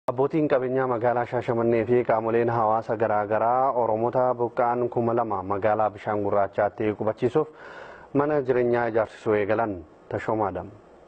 Abbootiin qabeenyaa magaalaa Shaashamannee fi qaamoleen hawaasa garaagaraa Oromoota buqqaan kuma lama magaalaa bishaan gurraachaatti qubachiisuuf mana jireenyaa ijaarsisuu eegalan tashoomaadha.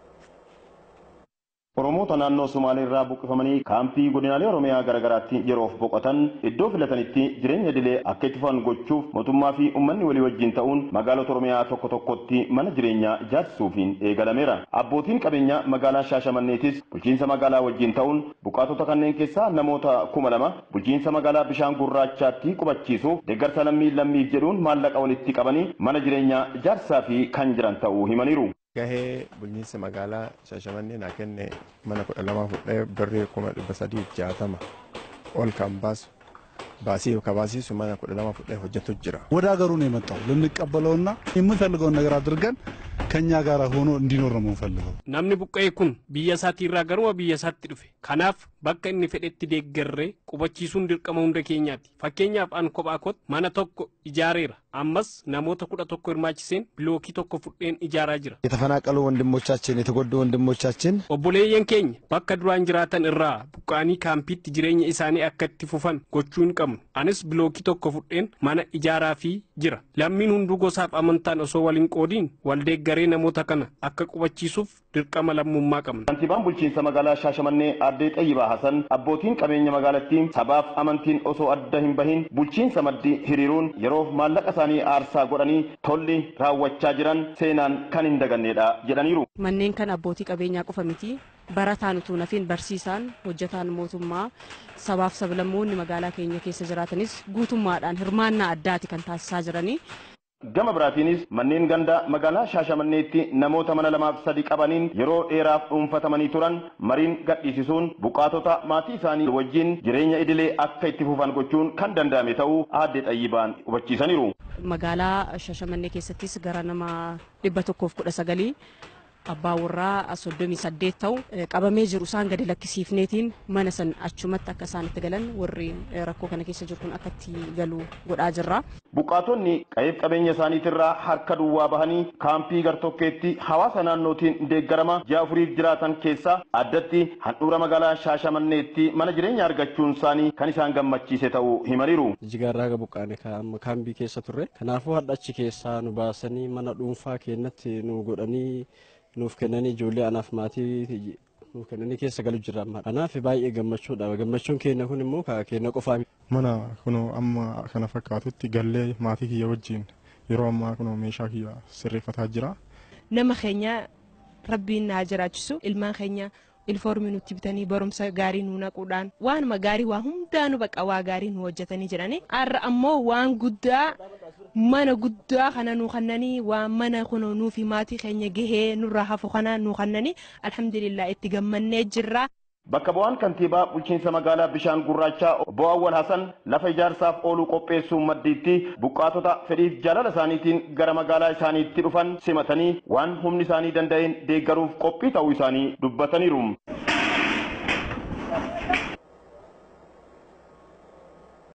Oromoota naannoo Somaalee irraa buqqifamanii kaampii godinaalee Oromiyaa garaagaraatti yeroof boqotan iddoo filatanitti jireenya idilee akka itti fufan gochuuf mootummaa fi uummanni walii wajjin ta'uun magaalota Oromiyaa tokko tokkotti mana jireenyaa ijaarsisuufiin eegalameera. Abbootiin qabeenyaa magaalaa Shaashamanneetis bulchiinsa magaalaa wajjin ta'uun buqqaatota kanneen keessaa namoota kuma lama bulchiinsa magaalaa bishaan gurraachaatti qubachiisuuf deeggarsa lammii lammiif jedhuun maallaqa walitti qabanii mana jireenyaa ijaarsaa fi kan jiran ta'uu himaniiru. Gahee bulchiinsa magaalaa Shaashamannee naa kenne mana kudha lama fudhee birrii kuma dhibba sadii jaatama ol kan baasu baasii ከባሲሱ mana kudha lama fudhee hojjetu jira። ወደ ሀገሩ ነው የመጣው ልንቀበለውና የምንፈልገውን ነገር አድርገን ከኛ ጋር ሆኖ እንዲኖር ነው የምንፈልገው። namni buqqa'e kun biyya isaatii irraa garuma biyya isaatti dhufe kanaaf bakka inni fedhetti deeggarree qubachiisuun dirqama hunda keenyaati fakkeenyaaf an kophaa koot mana tokko ijaareera ammas namoota kudha tokko hirmaachiseen bilookii tokko fudheen ijaaraa jira የተፈናቀሉ ወንድሞቻችን የተጎዱ ወንድሞቻችን obboleeyyan keenya bakka duraan jiraatan irraa buqqaanii kaampiitti jireenya isaanii akka itti fufan gochuu hin qabnu anis bilookii tokko fudheen mana ijaaraa fi jira lammiin hunduu gosaaf amantaan osoo waliin qoodiin waldeeggaree namoota kana akka qubachiisuuf dirqama lammummaa qabna. Kantiibaan bulchiinsa magaalaa Shaashamannee Aaddee Xayyibaa Hasan abbootiin qabeenya magaalattii sabaaf amantiin osoo adda hin bahin bulchiinsa maddii hiriiruun yeroof maallaqa isaanii aarsaa godhanii tolli raawwachaa jiran seenaan kan hin dagannedha jedhaniiru. Manneen kan abbootii qabeenyaa qofa miti barataan utuu nafiin barsiisaan hojjetaan mootummaa sabaaf sablammoonni magaalaa keenya keessa jiraatanis guutummaadhaan hirmaannaa addaati kan taasisaa jiranii. Gama biraatiinis manneen gandaa magaalaa Shaashamanneetti namoota mana lamaaf sadi qabaniin yeroo dheeraaf dhuunfatamanii turan mariin gadhiisisuun buqqaatota maatii isaanii wajjin jireenya idilee akka itti fufan gochuun kan danda'ame ta'uu Aaddee Xayyibaan hubachiisaniiru. Magaalaa Shaashamannee keessattis gara nama dhibba tokkoof kudha sagalii abbaa warraa soddomii saddeet ta'u qabamee jiru isaan gadi lakkisiifneetiin mana san achumatti akka isaan itti galan warri rakkoo kana keessa jiru kun akka itti galu godhaa jirra. Buqqaatonni qabeef qabeenya isaaniitirraa harka duwwaa bahanii kaampii gartokkeetti hawaasa naannootiin deeggarama ji'a afuriif jiraatan keessaa addatti handhuura magaalaa Shaashamanneetti mana jireenya argachuun isaanii kan isaan gammachiise ta'uu himaniiru. Jigaarraa buqqaane kaambii keessa turre kanaafuu hadha achi keessaa nu baasanii mana dhuunfaa keenyatti nu godhanii nuuf kennanii ijoollee anaaf maatii nuuf kennanii keessa galu jira amma. Kanaaf baay'ee gammachuudha. Gammachuun keenya kun immoo keenya qofaa Mana kunoo amma kana fakkaatutti gallee maatii kiyya wajjin yeroo ammaa kunoo meeshaa kiyya sirreeffataa jira. Nama keenya rabbiin naa jiraachisu ilmaan keenya ilfoormii nutti bitanii barumsa gaarii nu naquudhaan waanuma gaarii waa hundaanu baqa waa gaarii nu hojjetanii jirani. Har'a ammoo waan guddaa mana guddaa kana nu kannanii waan mana kunoo nuu fi maatii keenya gahee nurraa hafu kana nu kannanii alhamdulillah itti gammannee jirra. Bakka bu'aan kantiibaa bulchiinsa magaalaa bishaan gurraachaa obbo Awwal Hasan lafa ijaarsaaf oolu qopheessuun maddiitti buqqaatota fedhiif jaalala isaaniitiin gara magaalaa isaaniitti dhufan simatanii waan humni isaanii danda'een deeggaruuf qophii ta'uu isaanii dubbataniiru.